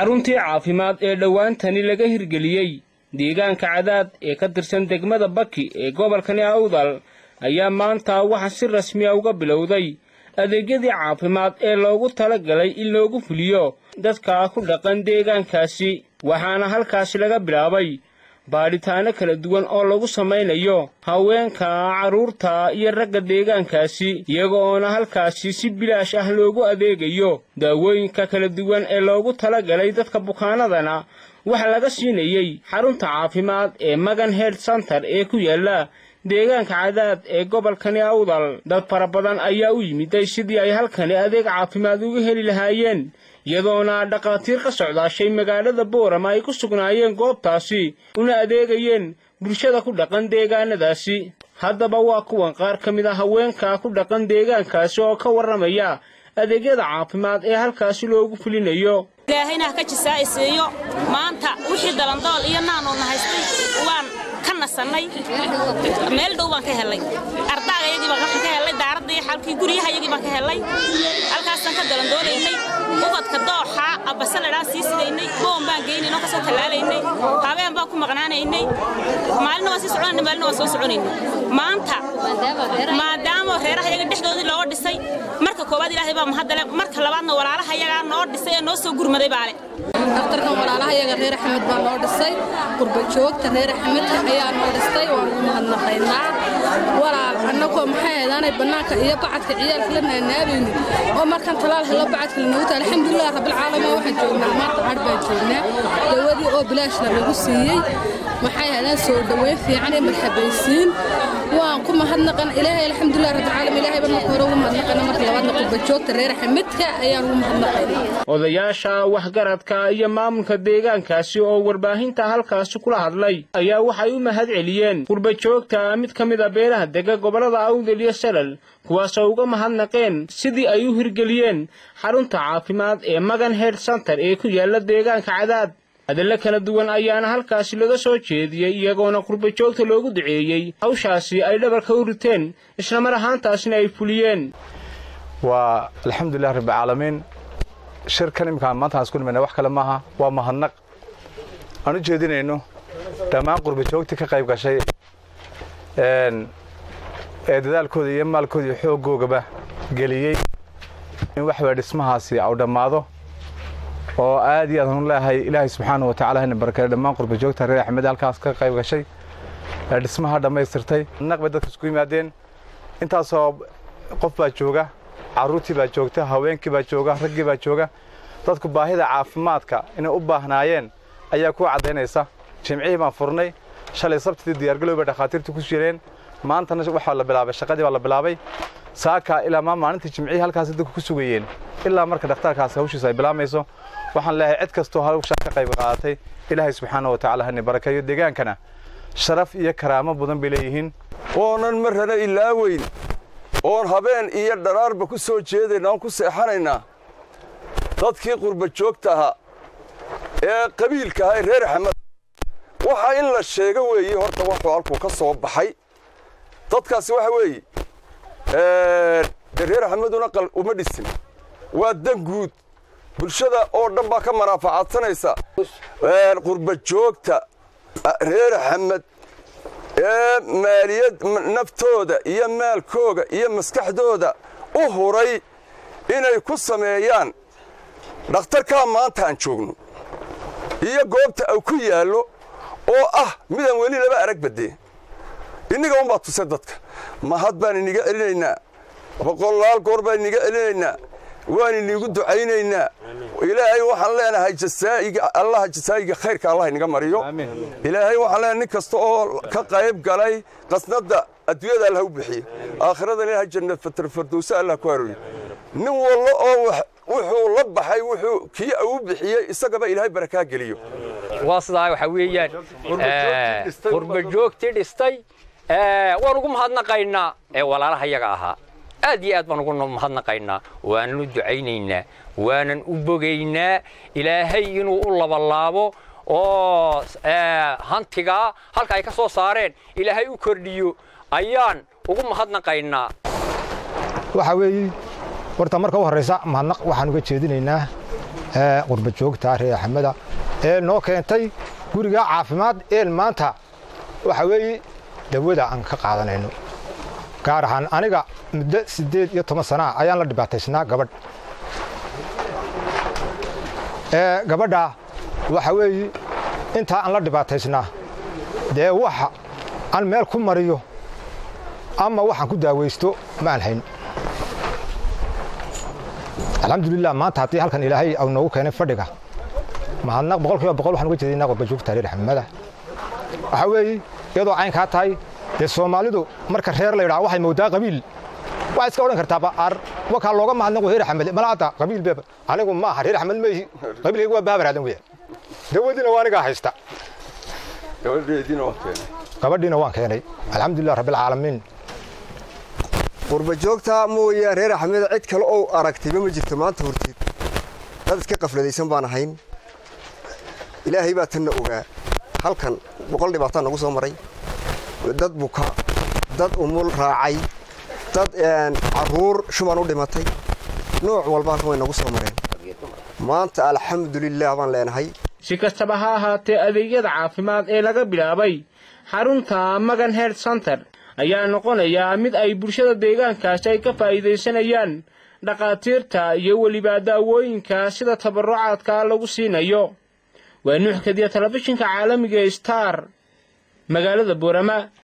xaruntii caafimaad ee dhowaantani laga hirgeliyey deegaanka cadaad ee ka tirsan degmada baki ee gobolkani awdal ayaa maanta waxaa si rasmiya uga bilowday adeegyadii caafimaad ee loogu tala galay in loogu fuliyo dadka ku dhaqan deegaankaasi waxaana halkaasi laga bilaabay baadhitaano kala duwan oo lagu samaynayo haweenka carruurta iyo ragga deegaankaasi iyaga oona halkaasi si bilaash ah loogu adeegayo daawooyinka kala duwan ee loogu tala galay dadka bukaanadana waxaa laga siinayey xarunta caafimaad ee magan health center ee ku yaalla deegaanka cadaad ee gobolkani awdal dad fara badan ayaa u yimiday sidii ay halkani adeeg caafimaad uga heli lahaayeen iyadoona dhakhaatiir ka socdaashay magaalada boorama ay ku sugnaayeen goobtaasi una adeegayeen bulshada ku dhaqan deegaanadaasi haddaba waa kuwan qaar ka mid a haweenka ku dhaqan deegaankaasi oo ka warramaya adeegyada caafimaad ee halkaasi loogu fulinayo ilaahayna ha ka jisaa'isiiyo maanta wixii dalandool iyo naanoodna haystay waan ka nasannay meel dhow baan ka hellay ardaagayagii baan ka hellay daaradii xalkii guryahayagii baan ka hellay halkaasaan ka dalandoolaynay ubadka dooxa abbasaladhaan sii sidaynay boon baan geynaynoo ka soo tallaalaynay habeen baan ku maqnaanaynay maalina waan sii soconaynay maalina waan soo soconaynay maanta maadaama reerahayaga dhexdoodii looga dhisay marka koowaad ilaahay baa mahaddale marka labaadna walaalahayagaa noo dhisay ee noo soo gurmaday baale daktarkan walaalahayaga reer axmed baa noo dhisay qurbajoogta reer axmedka ayaa noo dhistay waan ugu mahadnaqaynaa walaal annagoo maxay haydaanay bannaanka iyo bacadka ciyaalka la naanaabayni oo markan talaal helo bacadka lanagu tahay alxamdulilah rabbilcaalamiin waxaan joognaa maanta cadh baan joognaa dawadii oo bilaashna lagu siiyey maxay haydaan soo dhoweyn fiican iyo marxabaysiin waan ku mahadnaqan ilaahay alxamdulilah rabbilcaalamiin ilaahay baan marka hore ugu mahadnaqana marka labaadna qurbajoogta reer axmedka ayaan ugu mahadnaqaynaa odayaasha waxgaradka iyo maamulka deegaankaasi oo warbaahinta halkaasi kula hadlay ayaa waxay u mahad celiyeen qurbajoogta mid ka mid a beelaha dega gobollada awdal iyo salal kuwaasoo uga mahadnaqeen sidii ay u hirgeliyeen xarunta caafimaad ee magan health center ee ku yaalla deegaanka cadaad hadallo kala duwan ayaana halkaasi laga soo jeediyey iyagoona qurbajoogta loogu duceeyey hawshaasi ay dhabarka u riteen islamar ahaantaasina ay fuliyeen waa alxamdulilah rabbialcaalamiin shirkan imminkaan maanta aan isku nimayna wax kale maaha waa mahadnaq aan u jeedinayno dhammaan qurbajoogtii ka qayb gashay ee dadaalkooda iyo maalkooda iyo xooggoogaba geliyey in waxbaa dhismahaasi au dhammaado oo aad iyo aadaan u leeyahay ilaahay subxaana wa tacala hana barakeeyo dhammaan qurbajoogta reer axmed halkaas ka qayb gashay ee dhismaha dhammaystirtay naq bay dadka isku yimaadeen intaasoo qof baa jooga carruurtii baa joogta haweenkii baa jooga raggii baa jooga dadku baahida caafimaadka inay u baahnaayeen ayaa ku caddaynaysa jimcihii baan furnay shalay sabtidii diyaargalow bay dhakhaatiirtu ku jireen maantana waxaa la bilaabay shaqadii baa la bilaabay saakaa ilaa maa maalintii jimcihii halkaasi dadku ku sugayeen ilaa marka dhakhtarkaasi hawshiisa ay bilaamayso waxaan leeyahay cid kastoo hawshaa ka qayb qaadatay ilaahay subxaana wa tacala hani barakeeyo deegaankana sharaf iyo karaamo badan bay leeyihiin oonan marrana ilaaweyn oon habeen iyo dharaarba ku soo jeedayna oon ku seexanaynaa dadkii qurba joogta ahaa ee qabiilka ahaa ee reer axmed waxa in la sheego weeye horta wuxuu halkuu ka soo baxay dadkaasi waxa weeye de reer axmeduna uma dhisin waa dan guud bulshada oo dhan baa ka manaafacaadsanaysa qurba joogta reer axmed ee maaliyad naftooda iyo maalkooga iyo maskaxdooda u huray inay ku sameeyaan dhakhtarkaa maanta aan joogno iyo goobta au ku yaallo oo ah midaan weli laba arag badee inniga unbaa tuse dadka mahad baan iniga celinaynaa boqolaal goor baan iniga celinaynaa waan inigu ducaynaynaa ilaahay waxaan leenahay jasaa'iga allaha jasaa'iga khayrka allah inaga mariyo ilaahay waxaan leenahay nin kasta oo ka qayb galay qasnadda adduunyada allah u bixiye aakhirada ilaahay jannad fatarfardowsa allah ku arooriyo nin wallo oo wuxuu la baxay wuxuu kii u bixiyey isagaba ilaahay barakaa geliyo waa sidaa waxa weeyaan qurbajoogtii dhistay waan ugu mahadnaqaynaa ee walaalaha yaga ahaa aad iyo aad baan ugu mahadnaqaynaa waanan u ducaynaynaa waanan u bogaynaa ilaahay inuu u labalaabo oo hantigaa halka ay ka soo saareen ilaahay u kordhiyo ayaan ugu mahadnaqaynaa waxa weeye horta marka u horraysa mahadnaq waxaan uga jeedinaynaa qurba joogta reer axmeda ee noo keentay gurigaa caafimaad een maanta waxa weeye dawada aan ka qaadanayno gaar ahaan aniga muddo siddeed iyo toban sanaa ayaan la dhibaataysnaa gabadh gabadhaa waxa weeye intaa aan la dhibaataysnaa dee waxa aan meel ku mariyo ama waxaan ku daawaysto ma aan hayn alxamdulilah maanta haddii halkan ilaahay au noogu keenay fadhiga mahadnaq boqol kiiba boqol waxaan uga jeedinaa qurba joogta reer xamada waxaa weeye iyadoo caynkaa tahay dee soomaalidu marka reer la yidhaha waxay moodaa qabiil waxay iska odhan kartaaba ar wakaa looga mahadnaqo reer xamad malaada qabiil beeba anigu ma aha reer xamad ma ihi qabiilkaygu waa baabaraadan weya dawadiina waa anigaa haysta gabadhiina waan keenay alxamdulilah rabbilcaalamiin qurba joogta mooye reer axmed cid kale oo aragtayba ma jirto maanta horteed dad iska qafladaysan baan ahayn ilaahay baa tanna ogaa halkan boqol dhibaataa nagu soo maray dad buka dad umul raacay dad caruur shuman u dhimatay nooc walba halkan way nagu soo mareen maanta alxamdulilah baan leenahay si kastaba ha ahaatee adeegyada caafimaad ee laga bilaabay xarunta magan health center ayaa noqonayaa mid ay bulshada deegaankaasi ay ka faa'iidaysanayaan dhakhaatiirta iyo weliba daawooyinka sida tabarucaadka lagu siinayo waa nuux kadiya telefishinka caalamiga star magaalada boorama